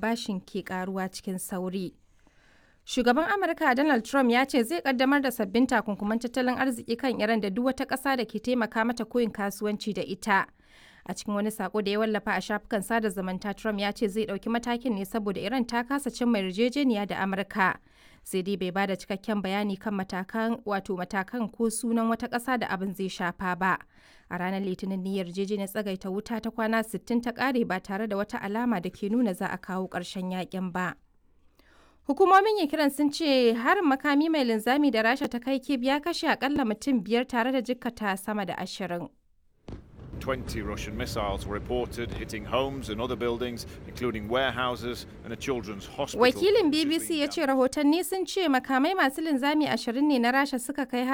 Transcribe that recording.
bashin ke karuwa cikin sauri. Shugaban Amurka Donald Trump ya ce zai kaddamar da sabbin takunkuman tattalin arziki kan Iran da duk wata ƙasa da ke taimaka mata koyin kasuwanci da ita. A cikin wani sako da ya wallafa a shafukan sada zumunta Trump ya ce zai ɗauki matakin ne saboda Iran ta kasa cimma yarjejeniya da Amurka. Sai dai bai bada cikakken bayani kan matakan wato matakan ko sunan wata ƙasa da abin zai shafa ba. A ranar Litinin ne yarjejeniyar tsagaita wuta ta kwana 60 ta ƙare ba tare da wata alama da ke nuna za a kawo ƙarshen yakin ba. Hukumomin Ukraine sun ce harin makami mai linzami da Rasha ta kai Kyiv ya kashe akalla mutum biyar tare da jikkata sama da ashirin. 20 Russian missiles were reported hitting homes and other buildings, including warehouses and a children's hospital. Wakilin which has BBC been ya ce rahotanni sun ce makamai masu linzami ashirin ne na Rasha suka kai